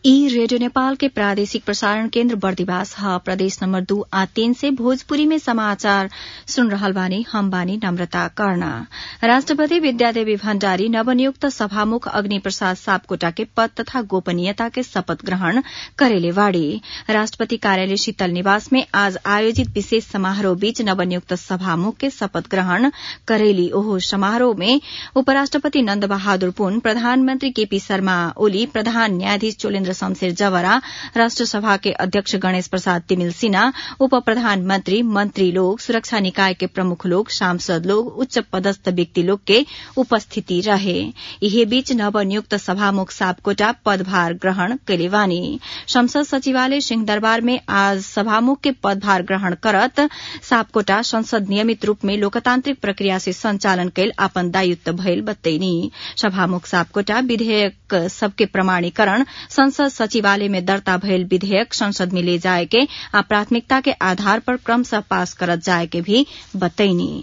ई रेडियो नेपाल के प्रादेशिक प्रसारण केन्द्र बर्दिवास ह प्रदेश नम्बर दू आ तीन से भोजपुरी में समाचार सुन रहल बानी हम बानी नम्रता कर्ण राष्ट्रपति विद्यादेवी भण्डारी नवनियुक्त सभामुख अग्नि प्रसाद सापकोटा के पद तथा गोपनीयता के शपथ ग्रहण करेले बाड़ी राष्ट्रपति कार्यालय शीतल निवास में आज आयोजित विशेष समारोह बीच नवनियुक्त सभामुख के शपथ ग्रहण करेली ओहो समारोह में उपराष्ट्रपति नन्द बहादुर पुन प्रधानमन्त्री केपी शर्मा ओली प्रधान न्यायाधीश चोलेन्द्र शमशेर जवरा राष्ट्रसभा के अध्यक्ष गणेश प्रसाद तिमिल सिन्हा उप प्रधानमन्त्री मन्त्री लोग सुरक्षा निकाय के प्रमुख लोग सांसद लोग उच्च पदस्थ व्यक्ति लोग के उपस्थिति रहे यही बीच नवनियुक्त सभामुख सापकोटा पदभार ग्रहण कैले बानी संसद सचिवालय सिंहदरबार में आज सभामुख के पदभार ग्रहण करत सापकोटा संसद नियमित रूप में लोकतान्त्रिक प्रक्रिया से संचालन कैल आपन दायित्व भइल बतैनी सभामुख सापकोटा विधेयक सबके प्रमाणीकरण संसद सचिवालय में दर्ता भयल विधेयक संसद में ले जाए के आ प्राथमिकता के आधार पर क्रमशः पास करत जाए के भी बतैनी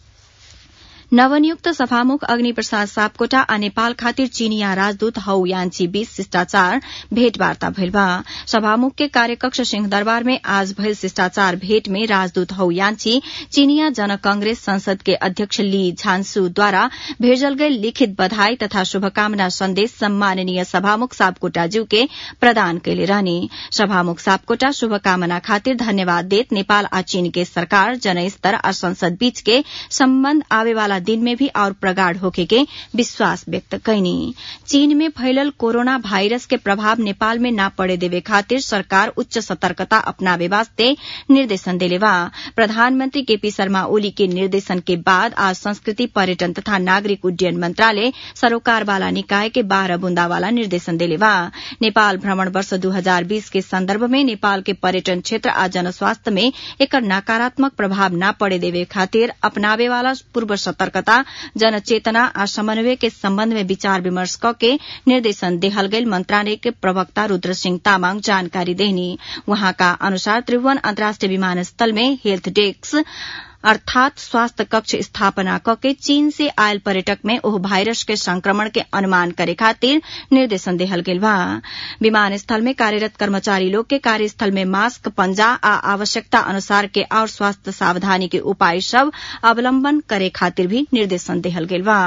नवनियुक्त सभामुख अग्नि प्रसाद सापकोटा आ नेपाल खातिर चीनिया राजदूत हौ यान्छी बीच शिष्टाचार भेटवार्ता भइल बा सभामुख के कार्यकक्ष सिंहदरबार में आज भइल शिष्टाचार भेट में राजदूत हौ यान्छी चीनिया जन कांग्रेस संसद के अध्यक्ष ली झांसुद्वारा भेजल गई लिखित बधाई तथा शुभकामना संदेश सम्माननीय सभामुख सापकोटाज्यू के प्रदान कैले रहने सभामुख सापकोटा शुभकामना खातिर धन्यवाद देत नेपाल आ चीन के सरकार जनस्तर आ संसद बीच के सम्बन्ध आवेवाला दिन में भी और प्रगाढ़ होके के विश्वास व्यक्त कैनी चीन में फैलल कोरोना वायरस के प्रभाव नेपाल में न पड़े देवे खातिर सरकार उच्च सतर्कता अपनावे वास्ते निर्देशन देले बा प्रधानमंत्री केपी शर्मा ओली के निर्देशन के बाद आज संस्कृति पर्यटन तथा नागरिक उड्डयन मंत्रालय सरोकार वाला निकाय के बाह्र बुंदा वाला निर्देशन देले बा नेपाल भ्रमण वर्ष दू हजार बीस के संदर्भ में नेपाल के पर्यटन क्षेत्र आ जनस्वास्थ्य में एकर नकारात्मक प्रभाव न पड़े देवे खातिर अपनावे वाला पूर्व सतर्क सतर्कता जनचेतना आ समन्वय के सम्बन्ध में विचार विमर्श क के निर्देशन देहल गई मंत्रालय के प्रवक्ता रूद्र सिंह तामाङ जानकारी देहनी वहाँका अनुसार त्रिभुवन अन्तर्राष्ट्रिय विमानस्थल में हेल्थ डेस्क अर्थात स्वास्थ्य कक्ष स्थापना कके चीन से आयल पर्यटक में ओह वायरस के संक्रमण के अनुमान करे खातिर निर्देशन देहल गेल बा विमानस्थल में कार्यरत कर्मचारी लोग के कार्यस्थल में मास्क पंजा आ आवश्यकता अनुसार के और स्वास्थ्य सावधानी के उपाय सब अवलंबन करे खातिर भी निर्देशन देहल गेल बा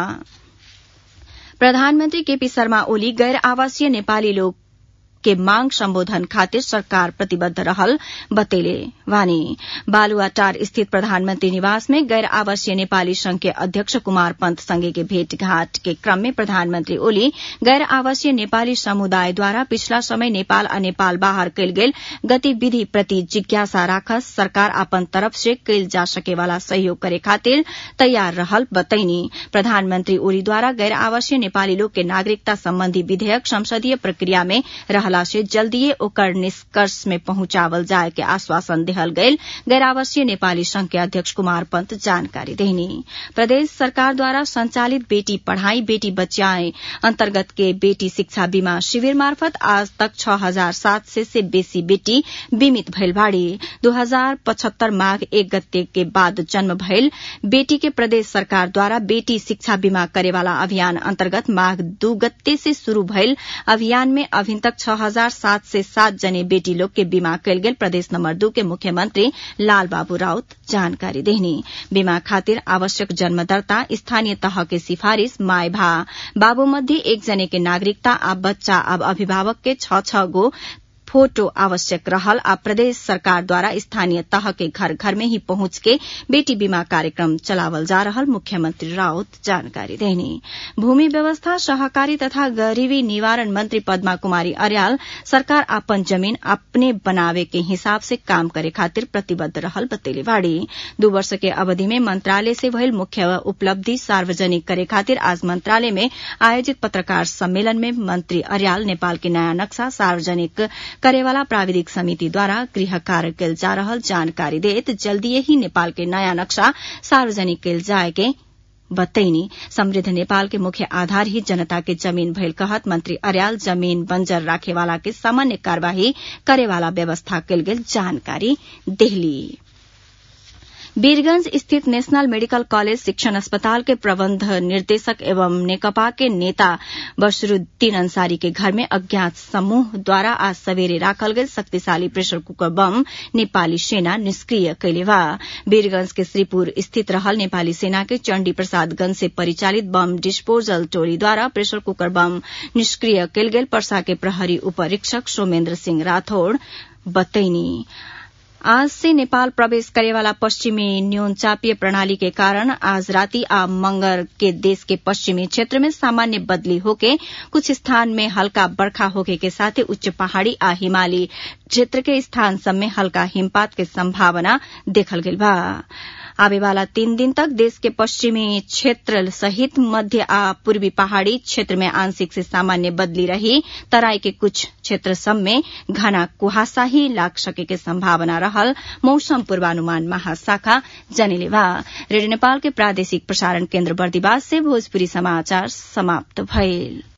प्रधानमन्त्री केपी शर्मा ओली गैर आवासीय नेपाली लोग के मांग सम्बोधन खातिर सरकार प्रतिबद्ध रहल बतेले वानी बालुआटार स्थित प्रधानमंत्री निवास में गैर आवासीय नेपाली संघ के अध्यक्ष कुमार पंत संगे के भेंटघाट के क्रम में प्रधानमंत्री ओली गैर आवासीय नेपाली समुदाय द्वारा पिछला समय नेपाल आ नेपाल बाहर कैल गेल गतिविधि प्रति जिज्ञासा राखस सरकार अपन तरफ से कैल जा सके वाला सहयोग करे खातिर तैयार रहल बतैनी प्रधानमंत्री ओली द्वारा गैर आवासीय नेपाली लोग के नागरिकता संबंधी विधेयक संसदीय प्रक्रिया में रहल रहला से जल्दीए ओकर निष्कर्ष में पहुंचावल जाए के आश्वासन देहल गयल गैर आवासीय नेपाली संघ के अध्यक्ष कुमार पंत जानकारी देहनी प्रदेश सरकार द्वारा संचालित बेटी पढ़ाई बेटी बचाए अंतर्गत के बेटी शिक्षा बीमा शिविर मार्फत आज तक छह हजार सात सय से बेसी बेटी बीमित भइल बाड़ी दू हजार पचहत्तर माघ एक गते के बाद जन्म भइल बेटी के प्रदेश सरकार द्वारा बेटी शिक्षा बीमा करेवाला अभियान अंतर्गत माघ दू गते से शुरू भइल अभियान में अभी तक छह हजार सात से सात जने बेटी लोग के बीमा कैल गेल प्रदेश नंबर दू के मुख्यमंत्री लाल बाबू राउत जानकारी देहनी बीमा खातिर आवश्यक जन्म दर्ता स्थानीय तह के सिफारिश माय भा बाबू मध्ये एक जने के नागरिकता आ बच्चा अब अभिभावक के छ छ गो फोटो आवश्यक रहल आ प्रदेश सरकार द्वारा स्थानीय तह के घर घर में ही पहुंच के बेटी बीमा कार्यक्रम चलावल जा रहल मुख्यमंत्री राउत जानकारी देनी भूमि व्यवस्था सहकारी तथा गरीबी निवारण मंत्री पद्मा कुमारी अर्याल सरकार आपन जमीन अपने बनावे के हिसाब से काम करे खातिर प्रतिबद्ध रहल बतेले बाड़ी दू वर्ष के अवधि में मंत्रालय से भइल मुख्य उपलब्धि सार्वजनिक करे खातिर आज मंत्रालय में आयोजित पत्रकार सम्मेलन में मंत्री अर्याल नेपाल के नयाँ नक्शा सार्वजनिक करेवाला प्राविधिक समिति द्वारा गृह कार्य कैल जा रहल जानकारी देत जल्दीए ही नेपाल के नयाँ नक्शा सार्वजनिक कैल जाए के बतैनी समृद्ध नेपाल के मुख्य आधार ही जनता के जमीन भइल कहत मंत्री अर्याल जमीन बंजर राखेवाला के सामान्य कार्यवाही करेवाला व्यवस्था कैल गेल जानकारी देहली वीरगंज स्थित नेशनल मेडिकल कॉलेज शिक्षण अस्पताल के प्रबंध निर्देशक एवं नेकपा के नेता बशरुद्दीन अंसारी के घर में अज्ञात समूह द्वारा आज सवेरे राखल गई शक्तिशाली प्रेशर कुकर बम नेपाली सेना निष्क्रिय कैले बा वीरगंज के श्रीपुर स्थित रहल नेपाली सेना के चण्डी प्रसादगंज से परिचालित बम डिस्पोजल टोली द्वारा प्रेशर कुकर बम निष्क्रिय कैल गेल पर्सा के प्रहरी उपरीक्षक सोमेन्द्र सिंह राठौड़ बतैनी आज से नेपाल प्रवेश करेवाला पश्चिमी न्यून चापीय प्रणाली के कारण आज राति आ मंगर के देश के पश्चिमी क्षेत्र में सामान्य बदली होके कुछ स्थान में हल्का बरखा होके के साथ ही उच्च पहाड़ी आ हिमाली क्षेत्र के स्थान सब में हल्का हिमपात के संभावना देखल गेल बा आवे वाला तीन दिन तक देश के पश्चिमी क्षेत्र सहित मध्य आ पूर्वी पहाड़ी क्षेत्र में आंशिक से सामान्य बदली रही तराई के कुछ क्षेत्र सब में घना कुहासा ही लाग सके के संभावना रहल मौसम पूर्वानुमान महाशाखा जनिले बा रेडियो नेपाल के प्रादेशिक प्रसारण केन्द्र बर्दिवास से भोजपुरी समाचार समाप्त भइल